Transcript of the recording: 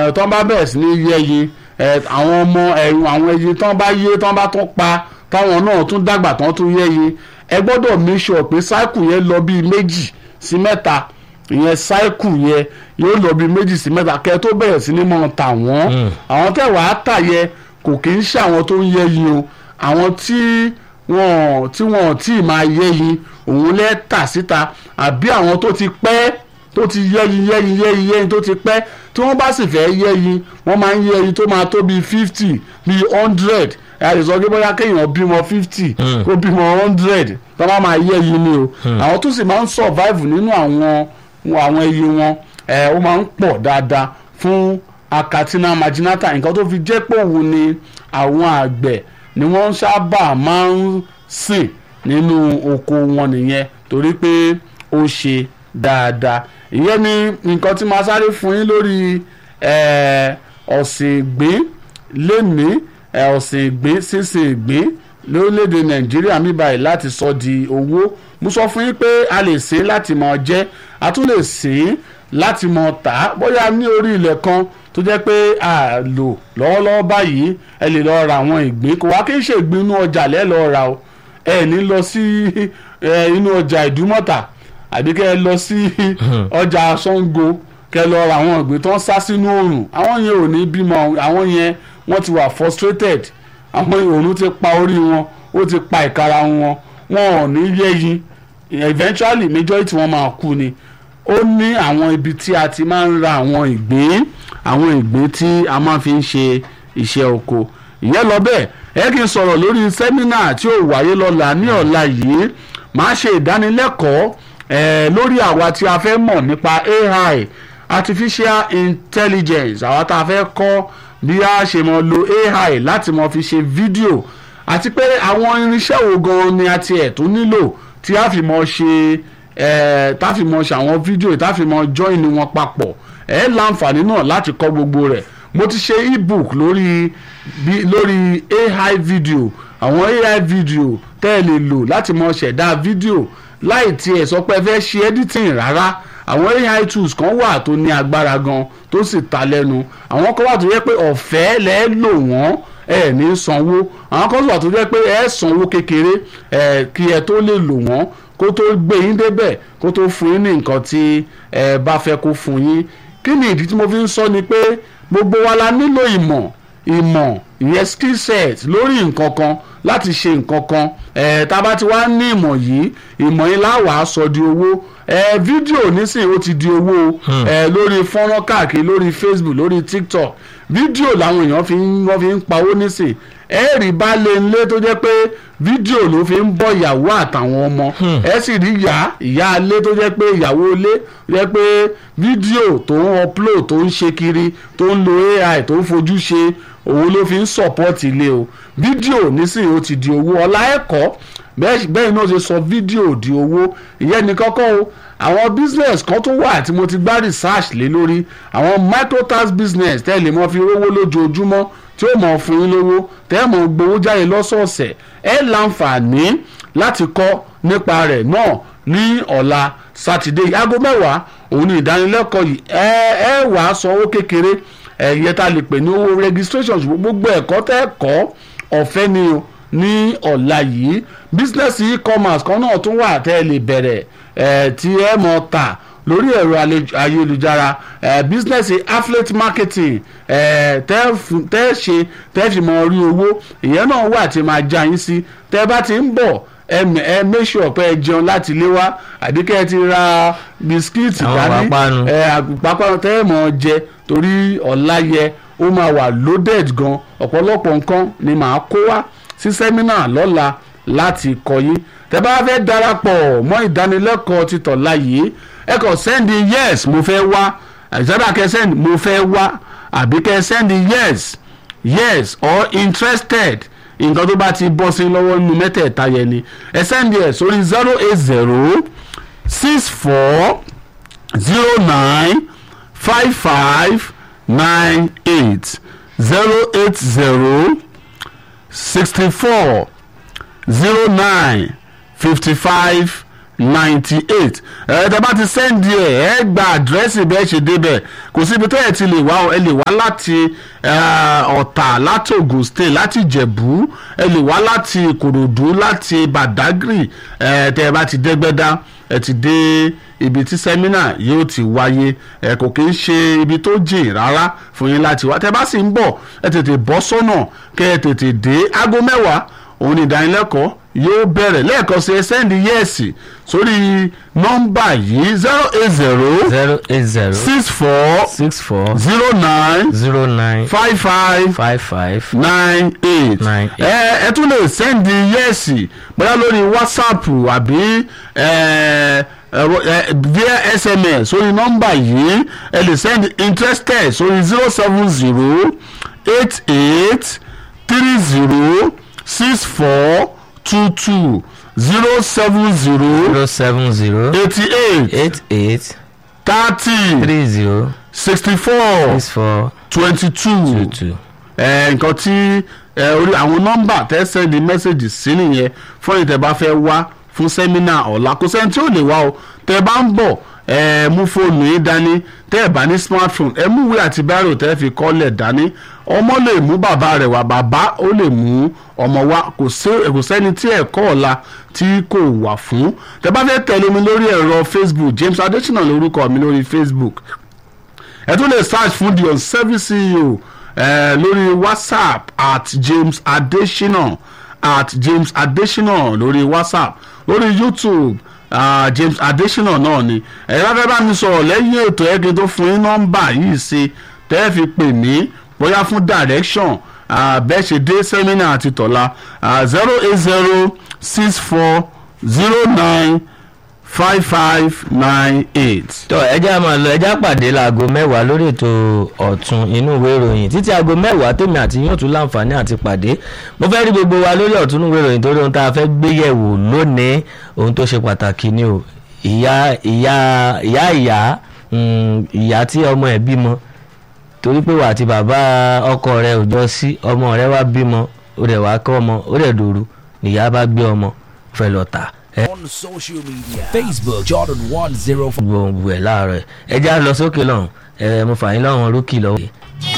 ẹ, tán bá bẹ̀rẹ̀ sí ní yẹ́yin ẹ, àwọn ọmọ ẹ̀rù àwọn ẹyin tán bá yé tán bá tún pa táwọn náà tún dàgbà tán tún yẹ́yin ẹ gbọ́dọ̀ make sure pé cycle yẹn lọ bíi méjì sí mẹ́ta ìyẹn cycle yẹn yóò lọ bíi méjì sí mẹ́ta kẹ́ ẹ tó bẹ̀rẹ̀ sí ní mọ̀ tà wọ́n àwọn tẹ̀ wàá tà yẹ kò kì í ṣe àwọn tó ń yẹ́yin o àwọn tí wọn tí wọn tí ì máa yẹ́yin òun lẹ́ tà síta àbí àwọn tó ti pẹ́ tó ti yẹ́yin yẹ́yin yẹ́yin yẹ́yin tó ti pẹ́ tí wọ́n bá sì fẹ́ yẹ́yin wọ́n máa ń yẹ́yin tó máa tó bíi fifty bíi hundred ẹ lè sọ pé bóyá kéèyàn bímọ fifty kó bímọ hundred tó bá máa yẹ́yin ni o àwọn tó sì máa ń survive nínú àwọn àwọn ẹyin wọn ẹ ó máa ń pọ̀ dáadáa fún acatina marginata nǹkan tó fi jẹ́ pé òun ni àwọn àgbẹ̀ ni wọ́n sábà máa ń sìn nínú oko wọn nìyẹn torí pé ó ṣe dáadáa ìyẹn ni nǹkan tí màá sáré fún yín lórí eh, ọ̀sìn ìgbín lẹ́ni ọ̀sìn ìgbín sísìn ìgbín lórílẹ̀‐èdè nàìjíríà mi báyìí láti sọ di owó mo sọ fún yín pé a lè sìn láti máa jẹ a tún lè sìn láti máa tà á bóyá ní orí ilẹ̀ kan tó jẹ́ pé a lò lọ́wọ́lọ́wọ́ báyìí ẹ lè lọ́ọ́ ra àwọn ìgbín kò wá kí n ṣe ìgbín inú ọjà lẹ́ẹ̀ lọ́ọ́ ra o ẹ ní lọ sí eh, inú ọjà ìdúmọ̀tà àbí kẹ́ ẹ lọ sí ọjà Ṣàngó kẹ́ ẹ lọ ra àwọn ìgbín tó ń sá sínú oòrùn àwọn yẹn ò ní bímọ àwọn yẹn wọ́n ti wà frustrated àwọn oòrùn ti pa orí wọn ó ti pa ìkara wọn wọn ò ní yẹ́yin eventually majority wọn máa kú ni ó ní àwọn ibi tí a ti máa ń ra àwọn ìgbín àwọn ìgbín tí a máa fi ń ṣe iṣẹ́ oko ìyẹn lọ bẹ́ẹ̀ ẹ kí n sọ̀rọ̀ lórí sẹ́mínà tí ó wáyé lọ́la ní ọ̀la yìí máa ṣe ìdánilẹ́kọ̀ọ́ eh, lórí àwa tí a fẹ́ mọ̀ nípa AI artificial intelligence àwa tá a fẹ́ kọ́ bí a ṣe mọ̀ lo AI láti mọ̀ fi ṣe fídíò àti pé àwọn irinṣẹ́ wo gan ni a tiẹ̀ tó nílò tí a fi mọ̀ ṣe eh, tá a fi mọ̀ ṣe àwọn fídíò tá a fi mọ̀ join wọn papọ̀ ẹ láǹfààní náà láti kọ́ gbogbo rẹ̀ mo ti ṣe ebook lórí bí lórí AI video àwọn AI video tẹ́ ẹ lè lò láti mọ̀ ṣẹ̀dá fídíò láì tiẹ̀ sọ pé ẹ fẹ́ ṣe editing rárá àwọn AI tools kan wà tó ní agbára gan tó sì ta lẹ́nu àwọn kan wà tó yẹ pé ọ̀fẹ́ lẹ́ lò wọ́n ẹ ní sanwó àwọn kan wà tó yẹ pé ẹ sanwó kékeré ẹ kí ẹ tó lè lò wọ́n kó tó gbé yín débẹ̀ kó tó fún yín ní nǹkan tí ẹ bá fẹ́ kó fún yín kí ni ìdí tí mo fi ń sọ ni pé gbogbo wa la nílò ìmọ̀ ìmọ̀ ìyẹn skill set lórí nǹkan kan láti ṣe nǹkan kan ẹ̀ tá a bá ti wá ní ìmọ̀ yìí ìmọ̀ yìí láwàá sọ di owó ẹ̀ fídíò nísìnyí ó ti di owó ẹ̀ lórí fọ́nrán káàkiri lórí Facebook lórí TikTok fídíò làwọn èèyàn fi ń wọ́n fi ń pawó nísìn ẹ rí baálé ilé tó jẹ́ pé fídíò ló fi ń bọ́ ìyàwó àtàwọn ọmọ ẹ sì rí ìyá ìyá ilé tó jẹ́ pé ìyàwó ilé tó jẹ́ pé fídíò tó ń upload tó ń ṣe kiri tó ń lo AI tó ń fojú ṣe òun ló fi ń support ilé o fídíò nísìnyí ó ti di owó ọlá ẹ̀kọ́ bẹ́ẹ̀ náà ṣe sọ fídíò di owó ìyẹn ní kọ́kọ́ o àwọn business kan tó wà tí mo ti gbá research lé lórí àwọn microtax business tẹ́ lè mọ́ fi rówó lójoojúmọ́ tí ó mọ̀ fún yín lówó tẹ́ mọ̀ gbowó jáde lọ́sọ̀ọ̀sẹ̀ ẹ láǹfààní láti kọ́ nípa rẹ̀ náà ní ọ̀la sátidé aago mẹ́wàá òun ni ìdánilẹ́kọ̀ọ́ yìí ẹ ẹ wàá sanwó kékeré ẹ̀yẹ tá a lè pè ní owó registration gbogbo ẹ̀kọ́ tẹ́ kọ́ ọ̀fẹ́ ni o ní ọ̀la yìí business e-commerce kan náà tún wà tẹ́ ẹ lè bẹ̀rẹ̀ ẹ̀ tí ẹ mọ̀ ta lórí ẹ̀rọ ayélujára ẹ̀ business affiliate marketing ẹ̀ tẹ́ ṣe tẹ́ fi mọ̀ rí owó ìyẹn náà wà tí máa já yín sí tẹ́ bá ti ń bọ̀ ẹ ẹ make sure pé ẹ jẹun láti ilé wá àdíkẹ́ ẹ ti ra bisikíìtì dání ẹ àpapọ̀ tẹ́ ẹ mọ̀ jẹ torí ọ̀la yẹ ó máa wà loaded gan ọ̀pọ̀lọpọ̀ nǹkan ni màá kó wá sí sẹ́mínà lọ́la láti kọ́ yín tẹ́ bá fẹ́ darapọ̀ mọ́ ìdánilẹ́kọ̀ọ́ títọ̀ láyé ẹ kàn sẹ́ndì yes mo fẹ́ wá àìsàdà kẹ́ sẹ́ndì mo fẹ́ wá àbí kẹ́ sẹ́ndì yes yes or interested nǹkan tó bá ti bọ́ sí lọ́wọ́ nínú mẹ́tẹ̀ẹ̀ta yẹn ni ẹ sẹ́ndì ẹ̀ sórí zero eight zero six four zero nine five five nine eight zero eight zero sixty four zero nine fifty five ninety eight ẹ tẹ bá ti sẹ́ndì ẹ̀ ẹ gba àdírẹ́sì bẹ́ẹ̀ ṣe débẹ̀ kò síbi tẹ́ ẹ ti lè wá o ẹ lè wá láti eh, ọ̀tà láti Ògùn state láti Ìjẹ̀bú ẹ lè wá láti Ìkòròdú láti Badagry ẹ tẹ́ ẹ bá ti dẹ́gbẹ́dá ẹ ti dé ibi tí sẹ́mínà yóò ti wáyé ẹ kò kí ń ṣe ibi tó jìn rárá fún yín láti wá tẹ́ bá sì ń bọ̀ ẹ tètè bọ́ sọ́nà kẹ́ ẹ tètè dé aago mẹ́wàá òun ni ìdánilẹ́kọ̀ọ́ yóò bẹ̀rẹ̀ lẹ́ẹ̀kan sí ẹ sẹ́ndì yẹ́ẹ̀sì sórí nọ́mbà yìí zero eight zero zero eight zero six four six four zero nine zero nine five five five five nine eight Nine eight. ẹ ẹ tún lè sẹ́ndì yẹ́ẹ̀sì bóyá lórí whatsapp àbí ẹ ẹ̀rọ ẹ via sms sórí nọ́mbà yìí ẹ lè sẹ́ndì interested sórí zero seven zero eight eight three zero six four two two zero seven zero zero seven zero eighty eight eight eight thirty three zero sixty four six four twenty two two two. ẹ nǹkan tí ẹ orí àwọn nọ́mbà tẹ́ sẹ́ndì mẹ́sẹ̀gì sí nìyẹn fún ìtẹ́ bá fẹ́ wá fún sẹ́mínà ọ̀la kò sẹ́ni tí ò lè wá o tẹ́ bá ń bọ̀ ẹ mú fóònù yín dání tẹ́ ẹ bá ní smartphone ẹ mú ìwé àti bírò tẹ́ fi kọ́lẹ̀ dání ọmọ lè mú bàbá rẹ̀ wá bàbá ó lè mú ọmọ wá kò sí- kò sẹ́ni tí ẹ̀kọ́ ọ̀la tí kò wà fún tẹ́ bá fẹ́ tẹ̀lé mi lórí ẹ̀rọ Facebook James Adesina lórúkọ mi lórí Facebook ẹ tún lè search fún the unservice ceo ẹ lórí whatsapp at james adesina at james adesina lórí whatsapp lórí youtube uh, james adesina náà ni ẹ bá fẹ́ bá mi sọ̀rọ̀ lẹ́yìn ètò ẹ̀gbin tó fún yín nọ́mbà yìí sí tẹ́ ẹ fi pè mí bóyá fún direction uh, bẹ́ẹ̀ ṣe dé sẹ́mínà àti tọ̀la zero eight zero six four zero nine five five nine eight. tọ ẹjẹ a máa lọ ẹjẹ á pàdé láago mẹ́wàá lórí ètò ọ̀tún inú ìwé ìròyìn títí aago mẹ́wàá tèmi àti yóò tún láǹfààní àti pàdé mo fẹ́ rí gbogbo wa lórí ọ̀tún inú ìwé ìròyìn torí ohun tá a fẹ́ gbé yẹ̀wò lónìí ohun tó ṣe pàtàkì ni o ìyá ìyá ìyá ìyá mm, ìyá tí ọmọ ẹ̀ bímọ torí pé wà àti bàbá ọkọ rẹ̀ ò jọ sí ọmọ rẹ̀ wá bímọ ó rẹ̀ wá kọ́ ọmọ ó rẹ̀ dòru nìyá bá gbé ọmọ fẹ́ lọ tà ẹ́ on social media Facebook Jordan 105 gbogbo ẹ̀ láàárọ̀ ẹ̀ ẹ já lọ sókè lọ́hùn ẹ̀ mo fà yín lọ́hùn rókì lọ́wọ́.